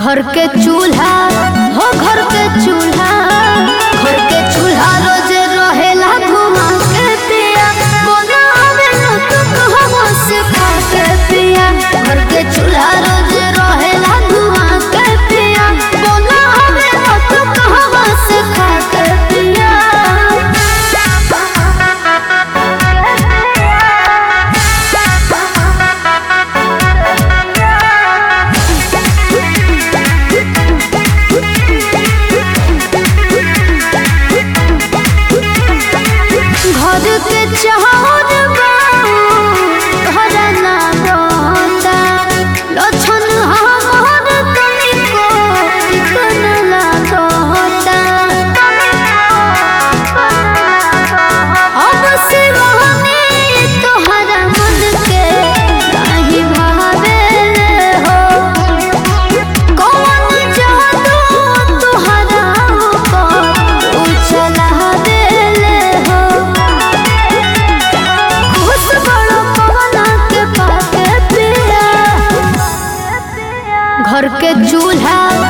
घर के चूल्हा हो घर के चूल्हा घर के चूल्हा रोज रहेला घुमा के पिया बनावे न तो कहवा से खा के पिया घर के चूल्हा रोज रहेला घुमा के पिया बनावे न तो कहवा से खा के पिया घर के चाहत घर ना बता लक्षण हमर तनिको चिकन लागता अब सिवाने तोहरा मन के काहे भावेले हो कौन जादू तोहरा ऊपर उछला देले हो खुश बड़ो पवना के पाके पिया घर के चूल्हा